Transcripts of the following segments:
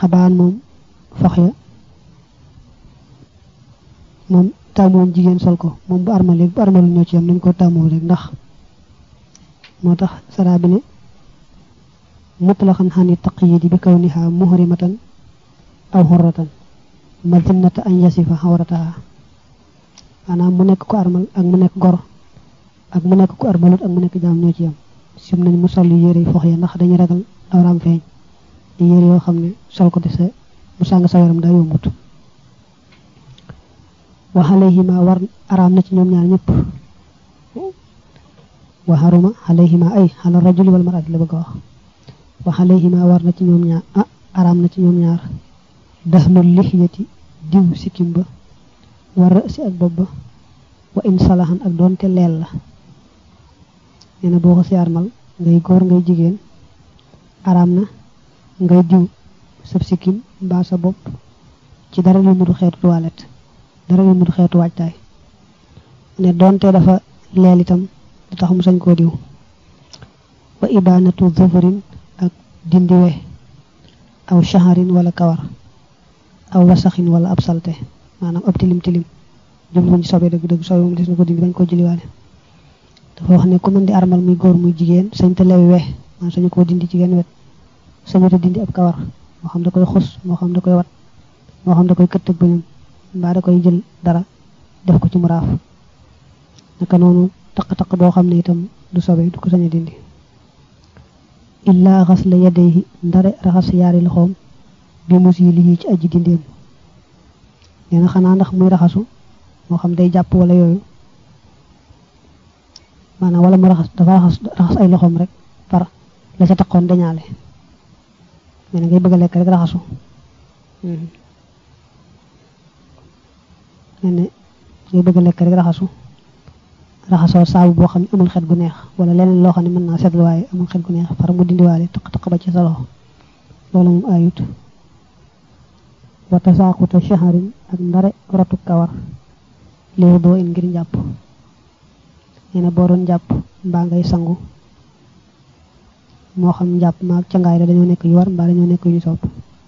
xabaan moom fox ya moom tàmmoon jigéen sol ko moom bu armalee bu armalu ñoo ci yam nañ ko tàmmoo rek ndax moo tax saraa bi ne mutlaqan xani taqyidi bi kawniha muhrimatan aw xurratan mazinnata an yasifa xawrataha maanaam mu nekk ko armal ak mu nekk gor ak mu nekk ko armalut ak mu nekk jaam ñoo ci yam sim nañ mu sol yére yi fox ya ndax dañuy ragal awraam feeñ di yére yoo xam ne sol ko di sa mu sàng sa yaram daa yombut wa alayhima war araam na ci ñoom ñaar ñëpp wa haruma alayhima ay ala rajuli wal mar'ati la bëgg a wax wa alayhima war na ci ñoom ñaar ah araam na ci ñoom ñaar dahnul lixyati diw sikkim ba war rësi ak bopp ba wa in salahan ak doonte leel la nee na boo ko si armal ngay góor ngay jigéen araam na ngay diw sa sikkim mbaa sa bopp ci dara lu mu du xeetu toilette dara lu mu du xeetu waajtaay ne doonte dafa leel itam du tax mu sañ koo diw wa ibanatu zufurin ak dindiwe aw shaharin wala kawar aw wasaxin wala ab salte maanaam ab tilim tilim jubluñ ci sobe dëgg dëgg sobe moom des na ko dindi bañ ko jëliwaale dafa wax ne ku mën di armal muy góor muy jigéen sañ te lewi we maanaam sañu koo dindi ci genn wet sañu te dindi ab kawar moo xam da koy xus moo xam da koy wat moo xam da koy këtt ak bëñam mbaa da koy jël dara def ko ci mu raaf naka noonu taq-taq boo xam ne itam du sobe du ko sañ a dindi illaa xas la yadayhi ndare raxas yaari loxoom bi mus yi lii ci aji dindeem nee na xanaa ndax muy raxasu moo xam day jàpp wala yooyu maanaam wala mu raxas dafa raxas raxas ay loxoom rek far la ca taqoon dañaale mais na ngay bëgg a lekk rek raxasu nee na ngay bëgg a lekk rek raxasu raxasoo saabu boo xam ne amul xet gu neex wala leneen loo xam ne mën naa seetlu waaye amul xet gu neex far mu dindiwaale taq-taq ba ci sa loxo loolu moom ayut wata saaquta shaharin ak ndare rotu kawar liwu doo in ngir njàpp nee na boo doon jàpp mbaa ngay sangu moo xam njàpp maag cangaay la dañoo nekk yu war mbaa dañoo nekk yu ñu sopp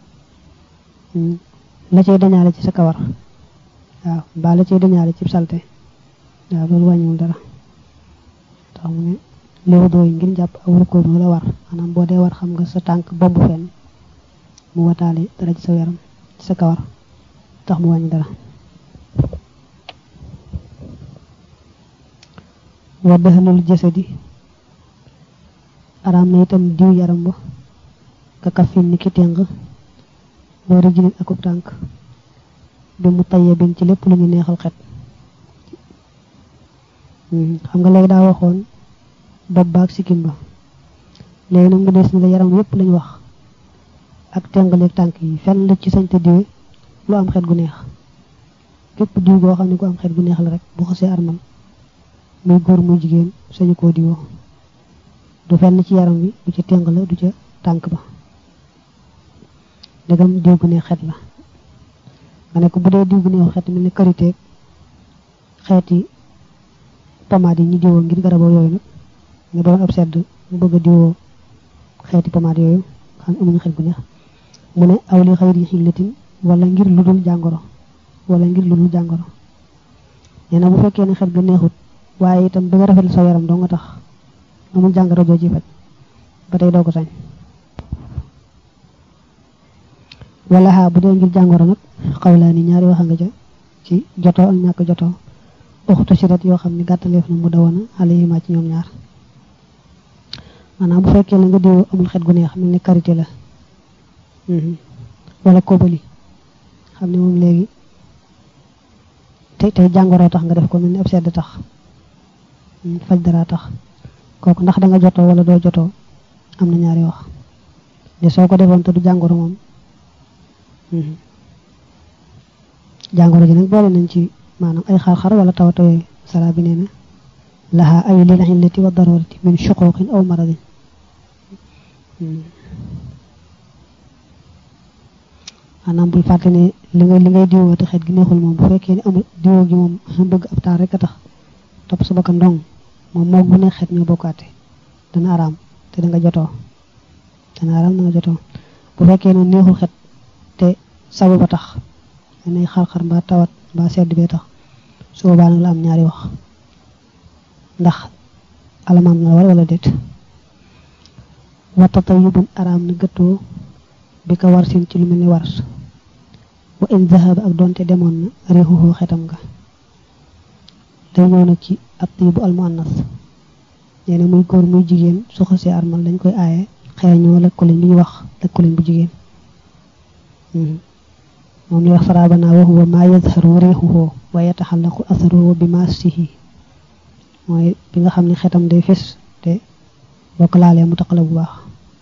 la cay dañaale ci sa kawar waaw mbaa la cay dañaale ci salte waaw loolu wàññiwul dara tax mu ne liwu doo ngir njàpp aw rukkoo bi la war maanaam boo dee war xam nga sa tànk bomb fenn mu wataale dara ci sa yaram ci sa kawar tax mu wàññi dara wa daxalul jasadi araam na itam diw yaram ba ka kafin ni ki téng boo rijlin akub tànk bi mu tayyabin ci lépp lu ñu neexal xet xam nga léegi daa waxoon bopp baag sikkim ba léegi nag mu des ni la yaram yépp lañ wax ak tengaleeg tànk yi fenn la ci sañ te diwe lu am xet gu neex képp diw goo xam ne gu am xet gu neex la rek bu xasee armal muy góor muy jigéen sañu koo diwoo du fenn ci yaram bi du ca teng la du ca tànk ba dagam diw gu neex xet la nga ne ko bu dee diw gu neexu xet mel ni karité xeeti pomade yi ñu diwoo ngir garaboo yooyu nag nga doon ab sedd mu bëgg a diwoo xeeti pomade yooyu xam amuñu xet gu neex mu ne aw li xayri xillatin wala ngir lu dul jàngoro wala ngir lu dul jàngoro nee na bu fekkee ne xet ga neexut waaye itam bëgg a rafetlu sa yaram doo nga tax amul jàngoro joo ci faj ba tey doo ko sañ wala xaa bu dee ngir jàngoro nag xawlaa ni ñaari wax nga ca ci jotoo ak ñàkk jotoo uxtu sirat yoo xam ne gàttaleef na mu dawana alayhima ci ñoom ñaar maanaam bu fekkee la nga diw amul xet gu neex mel ni karité la wala kóobali xam ne moom léegi tey tey jàngoroo tax nga def ko mel ni ab sedd tax faj dara tax kooku ndax da nga jotoo wala doo jotoo am na ñaari wax de soo ko defoon te du jàngoro moom jàngoro ji nag boole nañ ci maanaam ay xar-xar wala tawata yooyu sara bi nee na laha ay lil illati wa darurati min shuquqin aw maradin maanaam bul fàtte ne li ngay li ngay diwoo te xeet gi neexul moom bu fekkee ne amul diwoo gi moom bëgg ab taar rek a tax topp sa bakkan ndong moom moog bu ne xeet ñoo bokkaate dana araam te da nga jotoo dana araam da nga jotoo bu fekkee ne neexul xet te sabu ba tax nay xar-xar mbaa tawat mbaa sedd bee tax su boobaa nag la am ñaari wax ndax alamaan na la war wala déet wa tatayubun araam na gëttoo bi ko war sin ci lu mel ni wars wa in zahaba ak doonte demoon na réexuxoo xetam nga day ñëw nag ci at bu almuannas nee na muy góor muy jigéen su xasee armal dañ koy aaye xeeñoo lëkkuliñ bi ñuy wax lëkkuliñ bu jigéen moom li wax farabana wa huwa ma yazharu riixuhu wa yataxallaqu asaruhu bi maasihi mooy bi nga xam ne xetam day fes te boo ko laalee mu taqala bu baax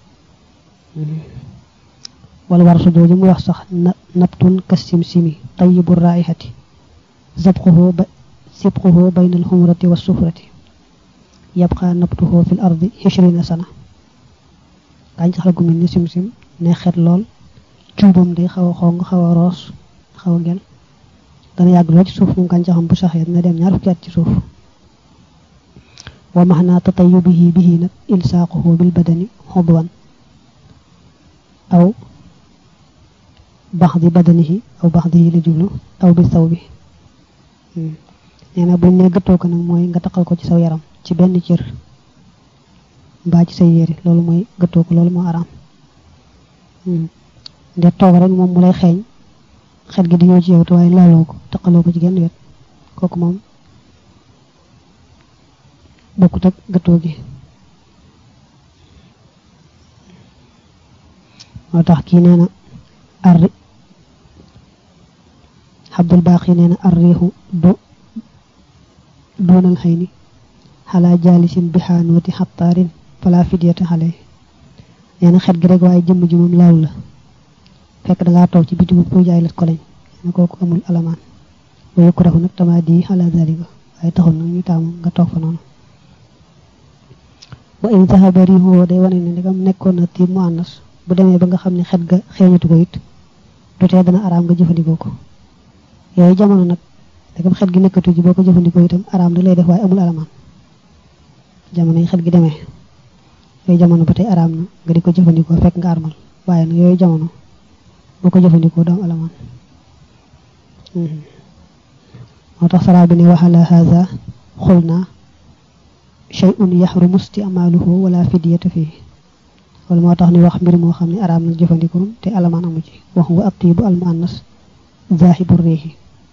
wala war su jooju mu wax sax nabtun kassim simi tayibu raihati zabquhu ba sibquhu bayna alxumrati wa sufrati yabqa nabtuhu fi l ardi xishrina sana gàncax la gu mel ni sim-sim ne xet lool cuubam day xaw a xong xaw a roos xaw a gel dana yàgg lool ci suuf moom gàncaxam bu saxee dina dem ñaar fukki at ci suuf wa maxnaa tatayubihi bihi nag ilsaaquhu bil badani xudwan aw baxdi badanihi aw baxdihi la jublu aw bi saw bi nee na buñ ne gëttoo ko nag mooy nga taqal ko ci saw yaram ci benn cër mbaa ci say yére loolu mooy gëttoo ko loolu moo araam nde toog rek moom mu lay xeeñ xet gi di ñëw ci yow te waaye laaloo ko taqaloo ko ci genn wet kooku moom bokkut ak gëttoo gi moo tax kii nee na arri xabdul baax yi nee na arriixu do doonal xëy ni xalaa jaalisin bixaanooti xattaarin fala fidyata xale nee na xet gi rek waaye jëmm ji moom laalu la fekk dangaa toog ci bitigu pour jaay lat ko lañ ne kooku amul alamaan wa yukrahu nag tama di xala zalika waaye taxul nag ñu taamu nga toog fa noonu wa in zahaba rihu day wane ne ndegam nekkoon na tiim mu ànnas bu demee ba nga xam ne xet ga xeeñatu ko it du tee dana araam nga jëfandikoo ko yooyu jamono nag ndegam xet gi nekkatu ji boo ko jëfandikoo itam araam da lay def waaye amul alamaan jamono yi xet gi demee yooyu jamono ba tey araam na nga di ko jëfandikoo fekk nga armal waaye nag yooyu jamono boo ko jëfandikoo doom alamaan moo tax saraa bi ne waxala haza xul naa shay'un yaxrumu isticmaaluhu wala fidyata fii wala moo tax ni wax mbir moo xam ne araam na jëfandikoo te alamaan amu ci wax wa atibu al muannas zaahibu réexi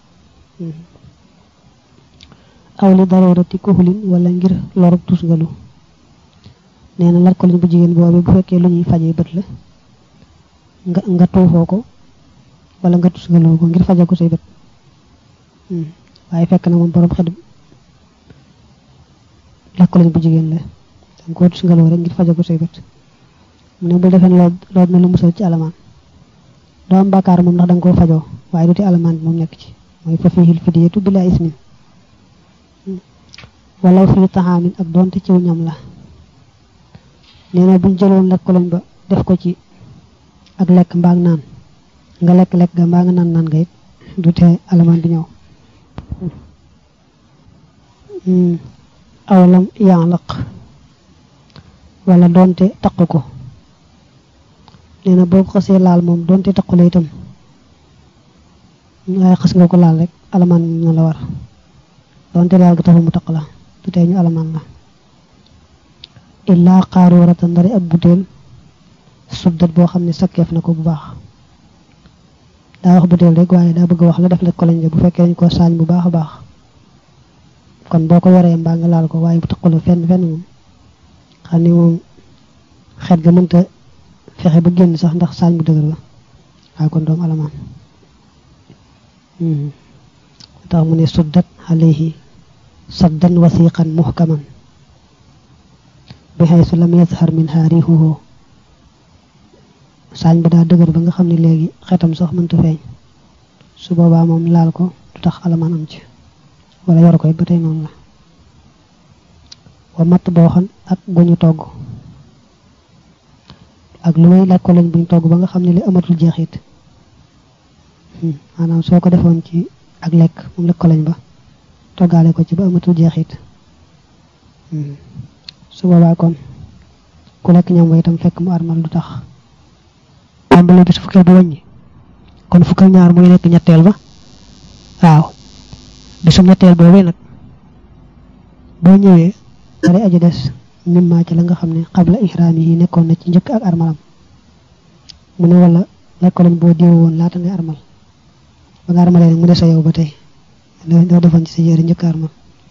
aw li darurati kuxulin wala ngir lorub tusngalu nee na lat ko liñ bu jigéen boobu bu fekkee lu ñuy fajee bët la nga nga tuufoo ko wala nga tusngaloo ko ngir faje ko say bët waaye fekk na moom borom xet lat ko liñ bu jigéen la danga ko tusngaloo rek ngir faje ko say bët mu ne bul defee lool lool na lu musal ci alamaan doo am bàkkaar moom ndax danga koo fajoo waaye du te alamaan bi moom nekk ci mooy fa fiihil fidyatu bilaa ismin wala fii taxaamin ak doonte ciw ñam la nee na buñ jëloon lekk ko lañ ba def ko ci ak lekk mbaa naan nga lekk-lekk ga mbaa nga naan naan nga it du tee alamaan bi ñëw aw lam yaalaq wala doonte taq ko nee na boo ko xasee laal moom doonte taqu la itam waaye xas nga ko laal rek alamaan na la war doonte laal ga taxul mu taq la du tee ñu alamaan la illaa xaaroorata ndari ab butéel suddat boo xam ne sakkeef na ko bu baax daa wax butéel rek waaye daa bëgg wax la def la ko lañ bu fekkee dañ ko saañ bu baax a baax kon boo ko yoree mbaa nga laal ko waaye bu taqula fenn fenn moom xam ne moom xet ga mënta fexe ba génn sax ndax saañ bu dëgër ba waaye kon doom alamaan tax mu ne suddat alayhi saddan wasiqan muhkaman bi xaysu lam yazhar min haarihuhu saañ ba daa dëgër ba nga xam ne léegi xetam sax mënta feeñ su boobaa moom laal ko du tax alamaan am ci wala yor ko it ba tey noonu la wa matt booxan ak guñu togg ak lu may laaj ko lañ buñ togg ba nga xam ne li amatul jeexit maanaam soo ko defoon ci ak lekk moom lekk ko lañ ba toggaale ko ci ba amatul jeexit su boobaa kon ku lekk ñam wa itam fekk mu armal du tax tàmbale bi su fukkee bu wàññi kon fukk ak ñaar muy nekk ñetteel ba waaw bisum ñetteel boobee nag boo ñëwee bari aji des mimma ci la nga xam ne xabla ihraam yi nekkoon na ci njëkk ak armalam mu ne wala lekko lañ boo diw woon laata ngay armal ba nga armalee nag mu des sa yow ba tey doo defoon ci sa yére njëkk armal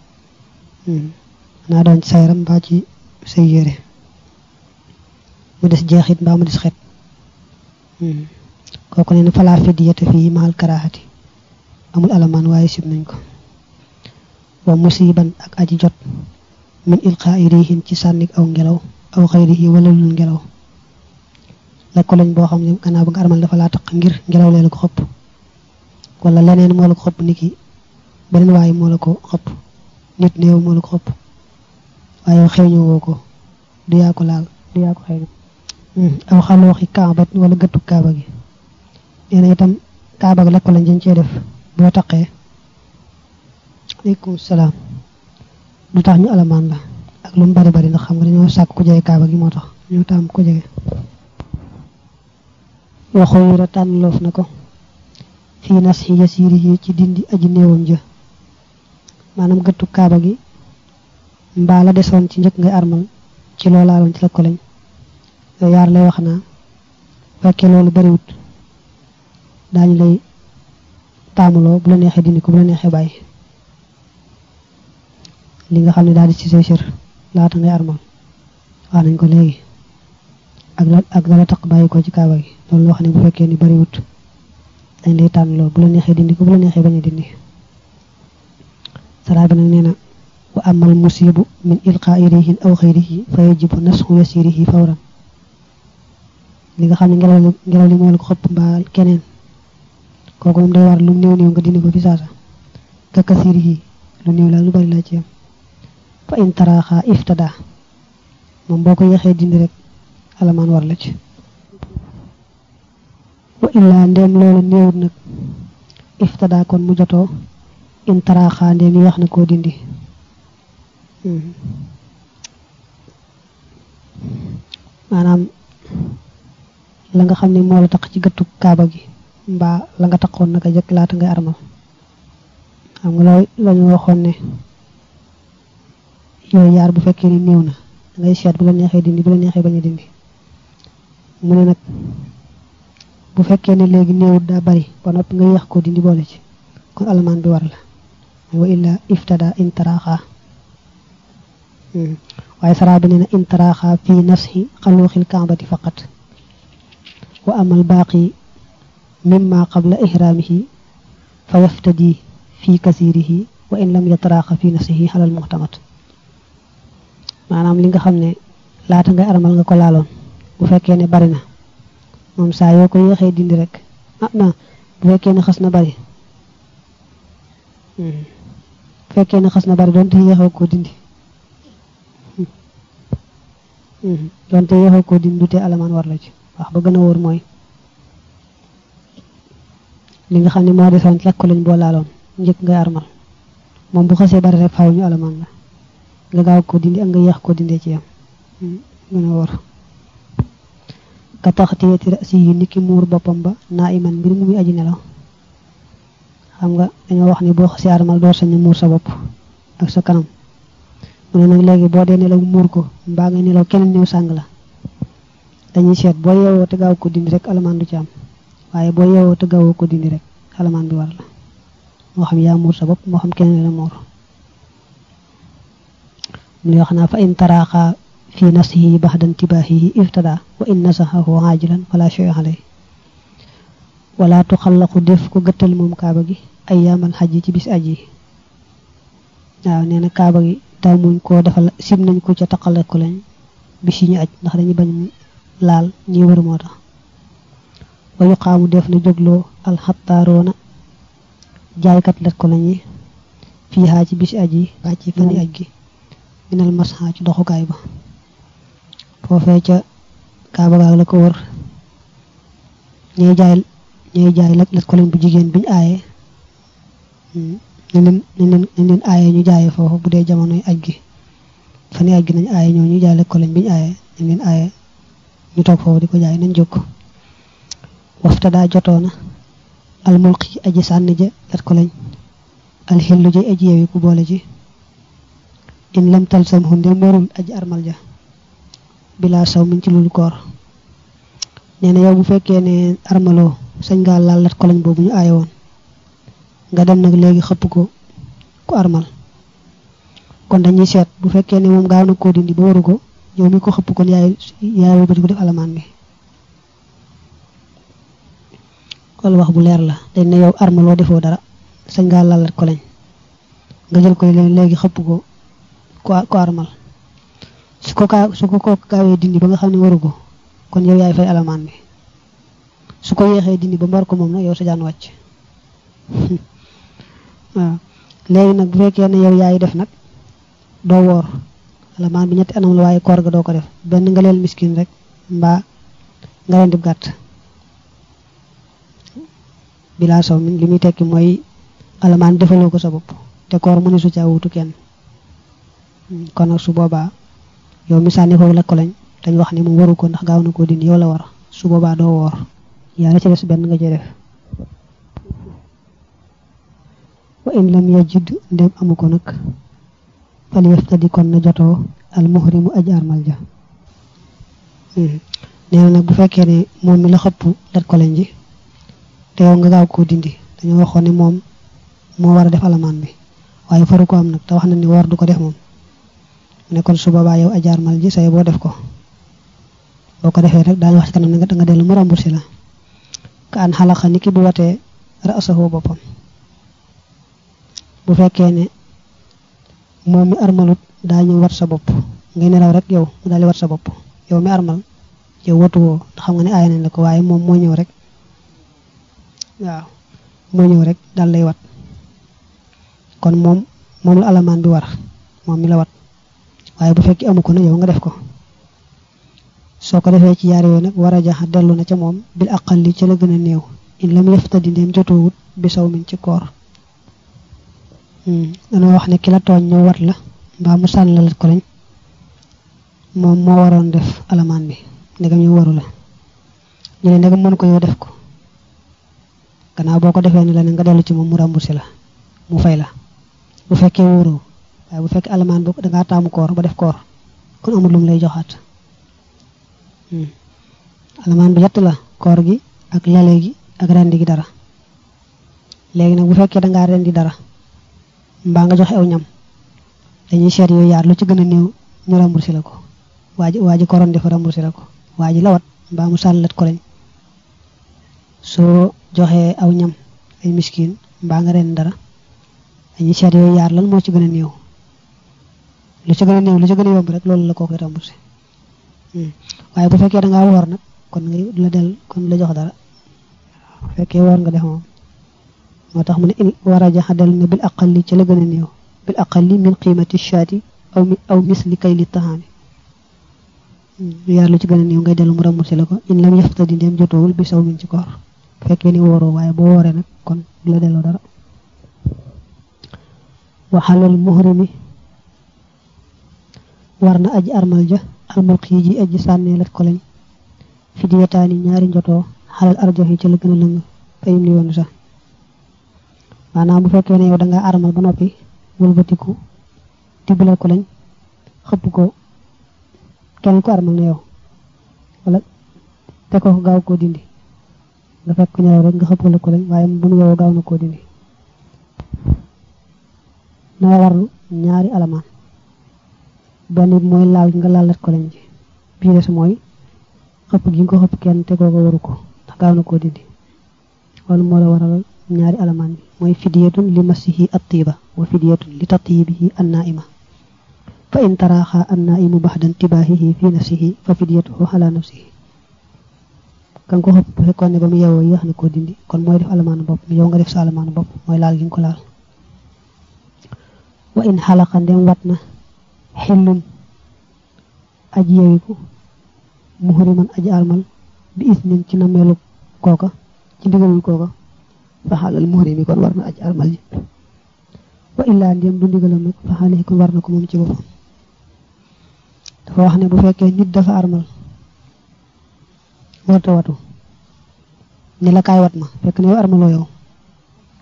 naa doon ci sa yaram mbaa ci say yére mu des jeexit mbaa mu des xet kooku ne na falaa fidyata fii mahal karaahati amul alamaan waaye sib nañ ko wa musiban ak aji jot min ilqaa'i riihin ci sànnik aw ngelaw aw xayrihi wala lul ngelaw lekk lañ boo xam ne gannaaw ba nga armal dafa laa taq ngir ngelaw lee la ko xëpp wala leneen moo la ko xëpp niki beneen waaye moo la ko xëpp nit néew moo la ko xëpp waaye xeeñu woo ko du yaa ko laal du yaa ko xeeñu aw xalooxi kaabat wala gëttu kaaba gi nee na itam kaaba gi lekk lañ dañ cee def boo taqee aleykum salaam du tax ñu alamaan la ak lu mu bari bari ndax xam nga dañoo sàkk ku jege kaaba gi moo tax ñoo taam ku jege waxoo yura tànn loof na ko fii nas yi yasiiri yi ci dindi aji néewam jë maanaam gëttu kaaba gi mbaa la desoon ci njëkk ngay armal ci loolaaloon ci la ko lañ yooyu yaar lay wax naa fekkee loolu bariwut daañu lay taamuloo bu la neexee dindi ko bu la neexee bàyyi li nga xam ne daal di ci say sër laata ngay armal wax nañ ko léegi ak la ak la taq bàyyi ko ci kaaba gi loolu wax ne bu fekkee ni bariwut dañ lay tànnloo bu la neexee dindi ko bu la neexee bañ a dindi saraa bi nag nee na wa amal musibu min ilqaa'i riihin aw xayrihi fa yajibu nasxu yasirihi fawran li nga xam ne ngelaw li ngelaw li moo la ko xëpp mbaa keneen kooku moom day war lu néew néew nga dindi ko fi saasa ka kasirihi lu néew la lu bari laa ci yam fa in taraaxa iftada moom boo ko yéexee dindi rek alamaan war la ci wa illaa ndéem loolu néewut nag iftada kon mu jotoo in taraaxa ndéem yéex na koo dindi maanaam la nga xam ne moo la tax ci gëttu kaaba gi mbaa la nga taxoon naka jëkk laata ngay armal xam nga loolu la ñu waxoon ne yooyu yaar bu fekkee ni néew na dangay seet bu la neexee dindi bu la neexee bañ a dindi mu ne nag bu fekkee ne léegi néewut daa bari ba noppi nga yéex koo dindi boole ci kon alamaan bi war la wa illa iftada in taraaxa waaye saraa bi nee na in taraaxa fi nasxi xaluuxil kaabati faqat wa amal baaqi mimma qabla ihraamihi fa yaftadi fi kasirihi wa in lam yataraaxa fi nafsihi xalal muxtamat maanaam li nga xam ne laata ngay armal nga ko laaloon bu fekkee ne bari na moom saa yoo ko yéexee dindi rek ah non bu fekkee ne xas na bari bu fekkee ne xas na bari doonte yéexoo koo dindi doonte yéexoo koo dindi du tee alamaan war la ci wax ba gën a wóor mooy li nga xam ne moo desoon lekk ko lañ boo laaloon njëkk ngay armal moom bu xasee bari rek faaw ñu alamaan la nga gaaw ko dindi ak nga yéex ko dindee ci yam gën a wóor ka taxtiyati rasi yi niki muur boppam ba naa iman mbir mu muy aji nelaw xam nga dañoo wax ne boo xasee armal doo sañ muur sa bopp ak sa kanam mu ne nag léegi boo dee nelaw muur ko mbaa nga nelaw keneen ñëw sàng la dañuy seet boo yeewoo te gaaw ko dindi rek alamaan du ci am waaye boo yeewoo te gaawoo ko dindi rek alamaan bi war la moo xam yaa muur sa bopp moo xam keneen la muur mu wax naa fa in taraaxa fi nafsihi baxda intibaahihi iftada wa in nasaxahu aajilan fala shay alay wala tuxallaqu def ko gëttal moom kaaba gi ay yaamal xaj ci bis aj yi waaw nee na kaaba gi taw muñ koo defal sim nañ ko ca taqale ko lañ bis yi ñu aj ndax dañuy bañ mu laal ñi wër moo tax wa yuqaamu def na jógloo alxattaaroona jaaykat let ko lañi fii xaa ci bis aj yi waa ci fani aj gi minal masxa ci doxukaay ba foofee ca kaaba gaag la ko wër ñuy jaay ñuy jaay let let ko lañ bu jigéen biñ aaye nañ leen nañ leen nañ leen aaye ñu jaayee foofu bu dee jamonoy aj gi fani aj gi nañ aaye ñoo ñu jaay let ko lañ biñ aaye nañ leen aaye ñu toog foofu di ko jaay nañ jóg wafta daa jotoona almulqi aji sànni ja lat ko lañ alxillu ja aji yewi ku boole ji in lam talsam hu ndem warul aji armal ja bila saw min ci lul koor nee na yow bu fekkee ne armaloo sañ ngaa laal lat ko lañ boobu ñu aaye woon nga dem nag léegi xëpp ko ku armal kon dañuy seet bu fekkee ne moom gaaw na koo dindi ba waru ko yow mi ko xëpp kon yaay yaay wëlbati ko def alamaan bi loolu wax bu leer la dañ ne yow armaloo defoo dara sañ ngaa laal lat ko lañ nga jël koy léegi xëpp ko ko armal su ko kaa su ko ko gaawee dindi ba nga xam ne waru ko kon yow yaay fay alamaan bi su ko yéexee dindi ba mbar ko moom nag yow sa jaan wàcc waaw léegi nag bu fekkee ne yow yaay def nag doo woor alamaan bi ñetti anam la waaye koor ga doo ko def benn nga leel miskin rek mbaa nga leen dib gàtt bilaa saw min li muy tekki mooy alamaan defaloo ko sa bopp te koor mu ne su caa wutu kenn kon nag su boobaa yow mi sànni foofu la ko lañ dañ wax ne mu waru ko ndax gaaw na koo dindi yow la war su boobaa doo woor yaa la ci des benn nga ci def wa in lam yajid ndem amu ko nag fal yaftadi kon na jotoo al muhrimu aj armal ja nee na nag bu fekkee ne moom mi la xëpp lat ko lañ ji te yow nga gaaw koo dindi dañoo waxoon ne moom moo war a def alamaan bi waaye faru ko am nag te wax na ni woor du ko def moom ne kon su boobaa yow aj armal ji say boo def ko boo ko defee rek daañu wax ci kanam ne nga dellu mu remboursé la ka an xalaxa ni ki bu watee rasahu boppam bu fekkee ne moom mi armalut daa ñëw wat sa bopp ngay nelaw rek yow mu daal di wat sa bopp yow mi armal yow watuwoo ndax xam nga ne aaya nañ la ko waaye moom moo ñëw rek waaw moo ñëw rek daal lay wat kon moom moom la alamaan bi war moom mi la wat waaye bu fekkee amu ko nag yow nga def ko soo ko defee ci yaar yooyu nag war a jaxa dellu na ca moom bil aqalli ca la gën a néew in lam yaftadi ndéem jotoowut bi saw min ci koor danoo wax ne ki la tooñ ñëw wat la mbaa mu sànn la lat ko lañ moom moo waroon def alamaan bi ndegam ñu waru la ñu ne ndegam mën ko yow def ko gannaaw boo ko defee ni la ne nga dellu ci moom mu remboursé la mu fay la bu fekkee wóoroo waaye bu fekkee alamaan boo dangaa taamu koor ba def koor kon amul lum lay joxaat alamaan bi yett la koor gi ak lale gi ak rendi gi dara léegi nag bu fekkee dangaa rendi dara mbaa nga joxe aw ñam dañuy seet yooyu yaar lu ci gën a néew ñu remboursé la ko waa ji waa ji koroon defa remboursé la ko waa ji lawat mbaa mu sàllat ko lañ soo joxee aw ñam ay miskin mbaa nga ren dara dañuy seet yooyu yaar lan moo ci gën a néew lu ci gën a néew lu ci gën a yomb rek loolu la koo koy remboursé waaye bu fekkee da ngaa woor nag kon nga la del kon la jox dara bu fekkee woor nga def moom moo tax mu ne war a jaxa del ne bil aqalli ci la gën a néew bil aqalli min qiimati shaati aw mi aw misli kay li taxaami yaar lu ci gën a néew ngay dellu mu remboursé la ko in lam yaftadi ndéem jotoowul bi saw min ci koor bu fekkee ni wooroo waaye boo wooree nag kon du la delloo dara waxalal muhrimi war na aji armal ja almulqi ji aji sànnee lat ko lañ fi diyataani ñaari njotoo xalal arjox yi ci la gën a lëng fayim li woon sax maanaam bu fekkee ne yow da ngaa armal ba noppi wëlbatiku tibbalal ko lañ xëpp ko kenn ko armal na yow wala te ko gaaw koo dindi nga fekk ñëw rek nga xëppal ko lañ waaye bu nu yow gaaw na koo dindi na warlu ñaari alamaan benn bi mooy laal nga laalat ko lañ ji bii des mooy xëpp gi nga ko xëpp kenn te kooka waru ko ndax gaaw na koo dindi loolu moo la waral ñaari alamaan bi mooy fidiyatun li masihi attiba wa fidiyatun li tatibihi annaima fa in taraxa annaimu baxda intibaahihi fi nafsihi fa fidiyatuhu ala nafsihi kan ko xëpp bu fekkoon ne ba mu yeewoo yéex na koo dindi kon mooy def alamaanu bopp yow nga def sa alamaanu bopp mooy laal gi nga ko laal wa in xalaqa ndem wat na xillun aji yewiku muhriman aji armal bi isnin ci nameelu kooka ci ndigalul kooka fa xaalal muhrimi kon war na aji armal ji wa illaa ndem du ndigalam nag fa xaalihi kon war na ko moom ci boppam dafa wax ne bu fekkee nit dafa armal warta watu ni la kaay wat ma fekk ne yow armaloo yow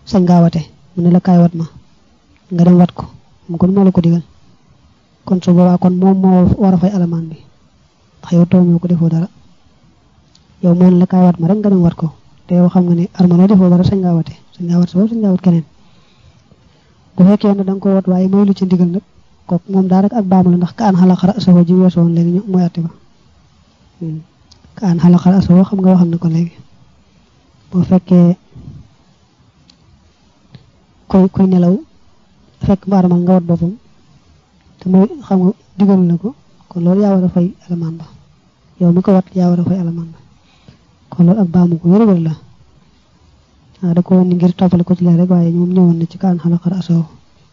sañ ngaa wate mu ne la kaay wat ma nga dem wat ko mu kon moo la ko digal kon su boobaa kon moom moo war a fay alamaan bi ndax yow tooñoo ko defoo dara yow moo ne la kaay wat ma rek nga dem wat ko te yow xam nga ne armaloo defoo dara sañ ngaa wate sañ ngaa wat sa bopp sañ ngaa wat keneen bu fekkee ne da nga ko wat waaye mooy lu ci ndigal nag kooku moom daa rek ak baamu la ndax ka aan xala xara asawoo ji weesoo woon léegi ñu mooy atti ba ka aan xala xara asawoo xam nga waxal na ko léegi boo fekkee koy kuy nelaw fekk mu armal nga wat boppam te mooy xam nga digalu la ko kon loolu yaa war a fay alamaan ba yow mi ko wat yaa war a fay alamaan ba kon loolu ak baamu ko wér-wér la waaw da ko woon ni ngir toppale ko ci leen rek waaye moom ñëwoon na ci kaan xalaxar asaw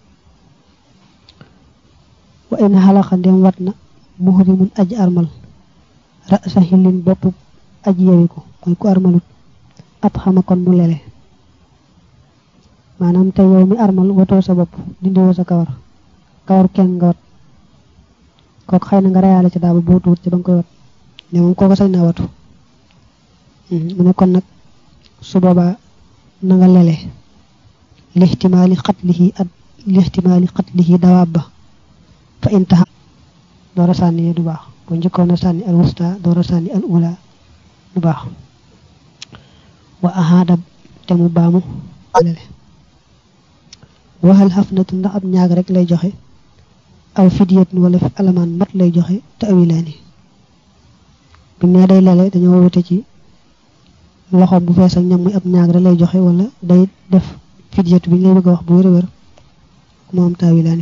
wa in xalaxa ndem wat na muhrimun aji armal rasa xillin bopp aji yewiku mooy ku armalut ab xama kon mu lele maanaam te yow mi armal watoo sa bopp dindiwoo sa kawar kawar kenn nga wat kooku xëy na nga reyaale ci daaba boo tuut ci ba nga koy wat ne moom kooku sañ naa watu mu ne kon nag su boobaa na nga lele lihtimaali xatlihi at lihtimaali xatlihi dawaab ba fa intaha door a sànni du baax bu njëkkoon a sànni al wusta door a sànni al ula du baax wa ahaada te mu baamu lele waxal xafnatu ndax ab ñaag rek lay joxe aw fidiyat wala fi alamaan mat lay joxe te awilaani bu nee day lele dañoo wute ci loxoom bu fees ak ñam muy ab ñaag rek lay joxe wala day def fidiyatu bi ñu lay bëgg a wax bu wér a wér moo am taawilaani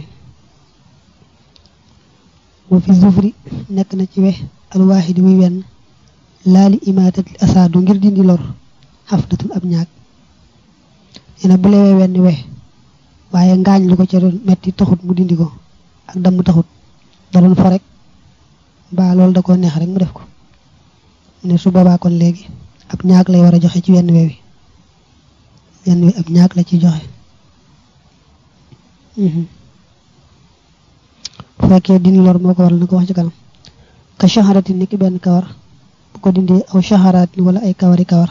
wa fi zufri nekk na ci we alwaahidi muy wenn laali imaatat li asaadu ngir dindi lor xafnatun ab ñaag nee na bu lewee wenn we waaye ngaañ lu ko ca doon metti taxut mu dindi ko ak damm taxut da doon fo rek mbaa loolu da ko neex rek mu def ko ne su boobaa kon léegi ab ñaag lay war a joxe ci wenn we wi wenn wi ab ñaag la ci joxe bu fekkee dindi lor moo ko waral na ko wax ci kanam ka shaharatin ni ki benn kawar bu ko dindee aw shaharatin wala ay kawari kawar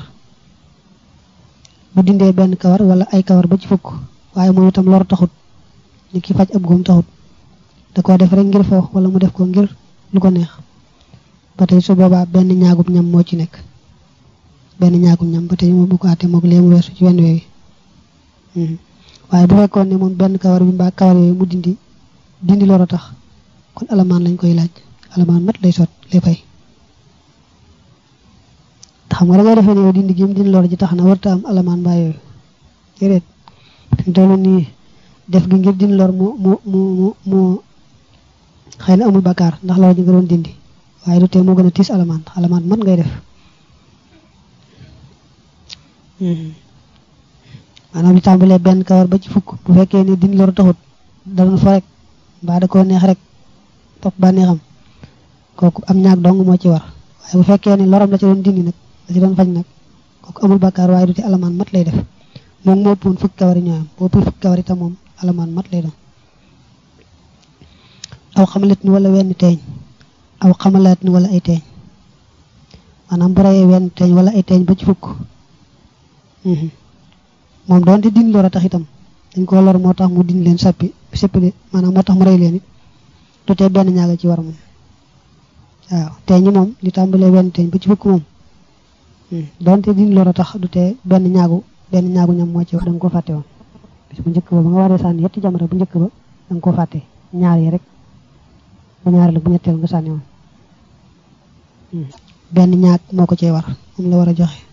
bu dindee benn kawar wala ay kawar ba ci fukk waaye moom itam lor taxut ni ki faj ab góom taxut da koo def rek ngir foofu wala mu def ko ngir lu ko neex ba tey su boobaa benn ñaagum ñam moo ci nekk benn ñaagum ñam ba tey moom bu ko àttee moog lee mu weesu ci wenn weewi waaye bu fekkoon ne moom benn kawar bi mbaa kawar yooyu mu dindi dindi lor a tax kon alamaan lañ koy laaj alamaan mat lay sot lay fay xam nga da ngay defee ne yow dindi gi mu dindi lor ji tax na warta am alamaan mbaa yooyu déedéet fi mu nii def gi ngir dindi lor mu mu mu mu mu xëy na amul bakkaar ndax lor ji nga doon dindi waaye du tee moo gën a tiis alamaan alamaan mat ngay def maanaam li tàmbalee benn kawar ba ci fukk bu fekkee ne dindi lor taxut da doon fa rek mbaa da koo neex rek topp ba neexam kooku am ñaag dong moo ci war waaye bu fekkee ne loram la ci doon dindi nag la ci doon faj nag kooku amul bakkaar waaye du tee alamaan mat lay def moom moo ëppoon fukki kawar yi ñoo am boo ëppee fukki kawar itam moom alamaan mat lay doon aw xamalat ni wala wenn teeñ aw xamalaat ni wala ay teeñ maanaam bu reyee wenn teeñ wala ay teeñ ba ci fukk moom doonte din lor a tax itam dañ ko lor moo tax mu din leen sappi séppi maanaam moo tax mu rey leen it du tee benn ñaaga ci war moom waaw teeñi moom li tàmbalee wenn teeñ ba ci fukk moom doonte din lor a tax du tee benn ñaagu benn ñaagu ñam moo ci wax da nga ko fàtte woon bis bu njëkk ba ba nga waree sànni yetti jamono bu njëkk ba da nga ko fàtte ñaar yi rek bu ñaar la bu ñetteel nga sànni woon benn ñaag moo ko cee war moom la war a joxe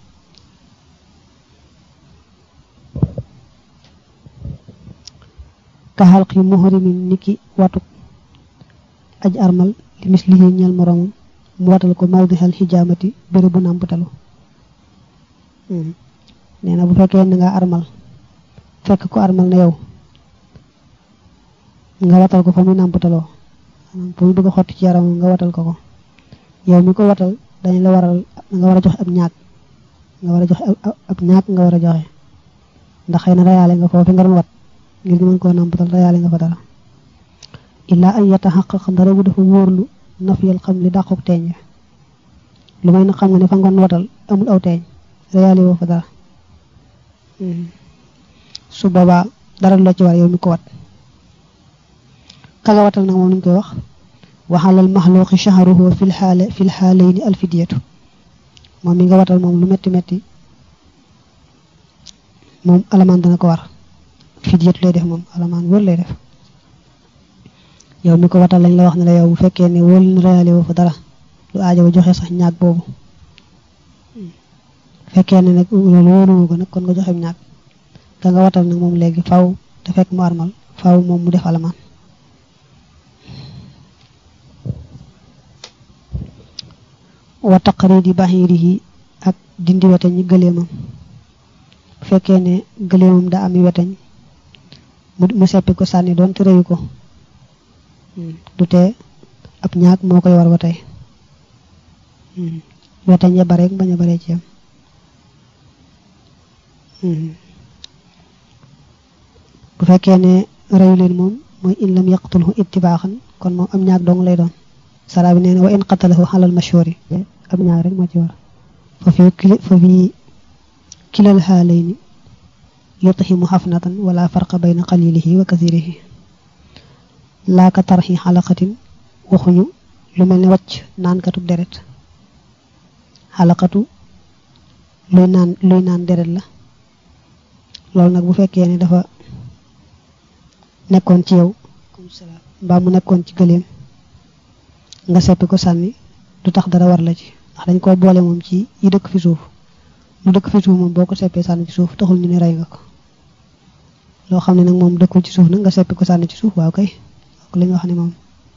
ka xalqi muhrimin niki watuk aj armal li mis liggé ñal moromum mu watal ko mawdihal hijamati béré bu nàmputalu nee na bu fekkee ne nga armal fekk ko armal na yow nga watal ko fa muy nàmpataloo maanaam fa muy bëgg a xotti ci yaramam nga watal ko ko yow mi ko watal dañ la waral nga war a joxe ab ñaag nga war a joxe ab ñaag nga war a joxe ndax xëy na rayaale nga foofu nga doon wat ngir ñu mën koo nàmpatal rayaale nga fa dara illaa ay yata xaq xam dara bu dafa wóorlu nafiyal xam li dàqook teeñ lu may na xam nga ne fa ngoon watal amul aw teeñ rayaale woo fa dara su boobaa dara la ci war yow mi ko wat ka nga watal nag moom luñ koy wax waxalal maxluqi shahruhu fil xaale fil xaalayni alfidiyatu moom mi nga watal moom lu metti metti moom alamaan dana ko war fidiyatu lay def moom alamaan wër lay def yow mi ko watal lañ la wax ne la yow bu fekkee ne wóolu na réalé woo fa dara lu aajo ba joxe sax ñaag boobu fekkee ne nag loolu wóoruwu ko nag kon nga joxe ñaag ka nga watal nag moom léegi faw te fekk mu armal faw moom mu def alamaan wa taqridi bahirihi ak dindi weteñ ñi gëleemam bu fekkee ne gëleemam daa ami weteñ mu seppi ko sànni doon te reyu ko du tee ab ñaag moo koy war ba tey weteñ ya bare bañ a bare ci yam bu fekkee ne reyu leen moom mooy in lam yaqtulhu ittibaaxan kon moom am ñaag dong lay doon sara bi nee na wa in qatalahu xalal mashhuri ab ñaag rek moo ci war fa fi fa fi kilal xaalayni yutihimu xafnatan wala farqa bayna qalilihi wa kasirihi laaka tarxi xalaqatin waxuñu lu mel ne wàcc naankatu deret xalaqatu luy naan luy naan deret la loolu nag bu fekkee ne dafa nekkoon ci yow mbaa mu nekkoon ci gëléem nga seppi ko sànni du tax dara war la ci ndax dañ koo boole moom ci yi dëkk fi suuf lu dëkk fi suuf moom boo ko seppee sànni ci suuf taxul ñu ne rey nga ko loo xam ne nag moom dëkkul ci suuf nag nga seppi ko sànni ci suuf waaw kay ak la ñu wax ne moom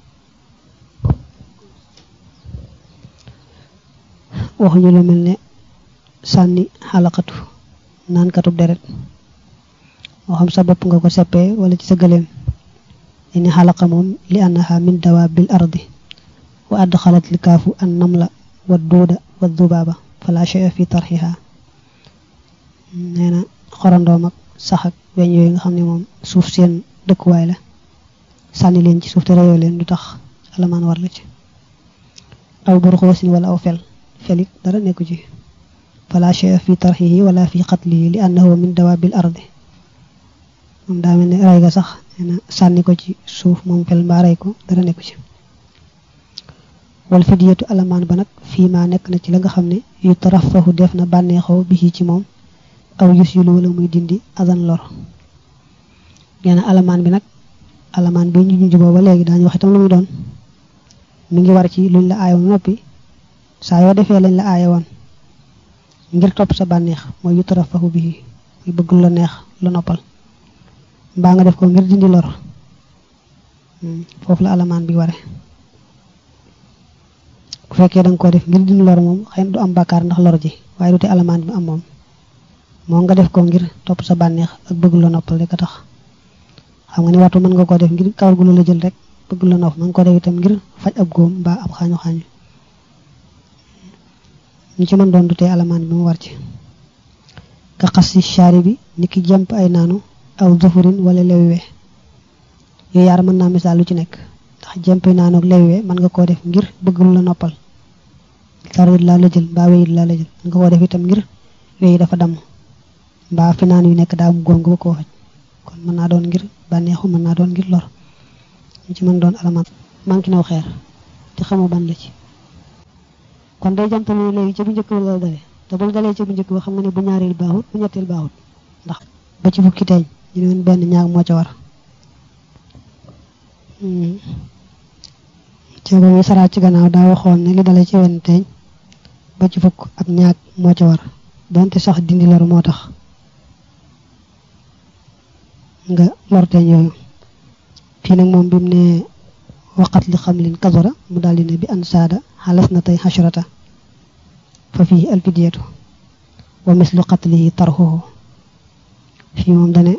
waxuñu lu mel ne sànni xalaqatu naan katub deret moo xam sa bopp nga ko seppee wala ci sa gëléem ini xalaqa moom li annaha min dawaabil ardi wa adxalat li kaafu an namla wa duuda wa dubaaba fala shay'a fi tarxiha nee na xorandoom ak sax ak weñ yooyu nga xam ne moom suuf seen dëkkuwaay la sànni leen ci suuf te reyoo leen du tax alamaan war la ci aw burxoosin wala aw fel felit dara nekku ci fala shay'a fi tarxihi wala fi qatlihi li annahu min dawaabil ardi moom daa mel ne rey ga sax nee na sànni ko ci suuf moom fel mbaa rey ko dara nekku ci wal fidiyatu alamaan ba nag fii maa nekk na ci la nga xam ne yu tarafahu def na bànneexoo bi ci moom aw yus yulu wala muy dindi adan lor nee na alamaan bi nag alamaan bi ñu junj booba léegi daañu wax itam lu muy doon mi ngi war ci luñ la aayoon noppi saa yoo defee lañ la aaye woon ngir topp sa bànneex mooy yu tarafahu bi muy bëgg lu la neex lu noppal mbaa nga def ko ngir dindi lor foofu la alamaan bi ware bu fekkee da nga ko def ngir dindi lor moom xëy na du am bàkkaar ndax lor ji waaye du te alamaan bi am moom moo nga def ko ngir topp sa bànneex ak bëgg la noppal rek a tax xam nga ni waxtu mën nga ko def ngir kawar gu la jël rek bëgg la nopp mën nga ko def itam ngir faj ab góom mbaa ab xaañu xaañu ñu ci mën doon du te alamaan bi mu war ci ka xas si chaari bi ni ki jàmp ay naanu aw zufurin wala lewiwe yooyu yaar mën naa misaal lu ci nekk ndax jàmp ay naanu ak lewiwe mën nga koo def ngir bëgg lu la noppal sarit laa la jël mbaa wéyit laa la jël mën nga koo def itam ngir wéyi dafa damm mbaa fi naan yu nekk daa mu góom nga ba koo faj kon mën naa doon ngir bànneexu mën naa doon ngir lor ñu ci mën doon alamaan manqué naw xeer te xamoo ban la ci kon day jàmpale léegi ca bu njëkk ba la dalee te bul dalee ca bu njëkk ba xam nga ne bu ñaareel baaxut bu ñetteel baaxut ndax ba ci fukki teeñ ñu ne woon benn ñaag moo ca war ci ba muy saraat ci gannaaw daa waxoon ne li dalee ci wenn teeñ ba ci fukk ab ñaag moo ca war donte sax dindi lor moo tax nga lor teeñ yooyu fii nag moom bi mu ne waqat li xam lin kasora mu daldi ne bi an saada xalas na tey xashrata fa fii alfidiyatu wa mislu qatlihi tarxuhu fii moom dane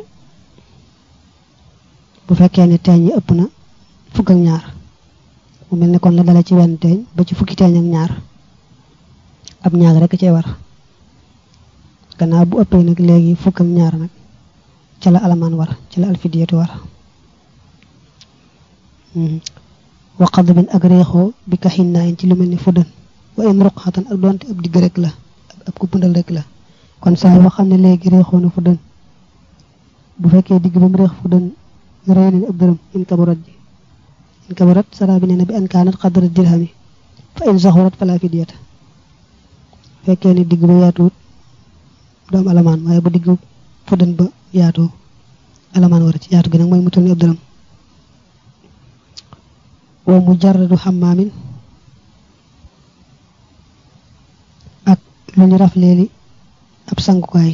bu fekkee ne teeñ yi ëpp na fukk ak ñaar mu mel ne kon la dale ci wenn teeñ ba ci fukki teeñ ak ñaar ab ñaar rek cee war gannaaw bu ëppee nag léegi fukk ak ñaar nag ca la alamaan war ca la alfidiyatu war waqad bin ak réexoo bi ka xinnaayin ci lu mel ni fuddan wa in ruqxatan ak doonte ab digg rek la ab ku bundal rek la kon saa yoo xam ne léegi réexoo na fuddan bu fekkee digg ba mu reex fu dën rëy nañ ab dërëm in kabarat ji in kabarat sara bi nee na bi an kaanat xadra dirhami fa in saxurat fala fidiyata fekkee ne digg ba yaatuwut du am alamaan waaye bu digg fu dën ba yaatoo alamaan war ci yaatu gi nag mooy mu toll ni ab dërëm wa mujarradu xammaamin ak lu ñu raf leeli ab sangukaay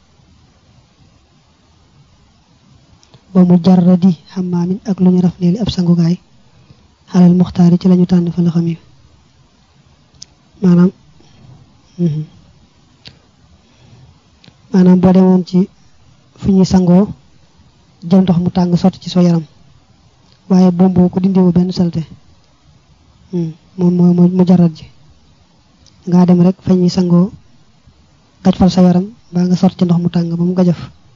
wa mujarradi xammaamin ak lu ñu raf leeli ab sangukaay xalal muxtaari ci lañu tànn fa la xam yi maanaam maanaam boo demoon ci fu ñuy sangoo jël ndox mu tàng sotti ci soo yaram waaye bomboo ko dindiwu benn salte moom mooy mu jarat ji ngaa dem rek fa ñuy sangoo gaj fal sa yaram baa nga sotti ci ndox mu tàng ba mu gajaf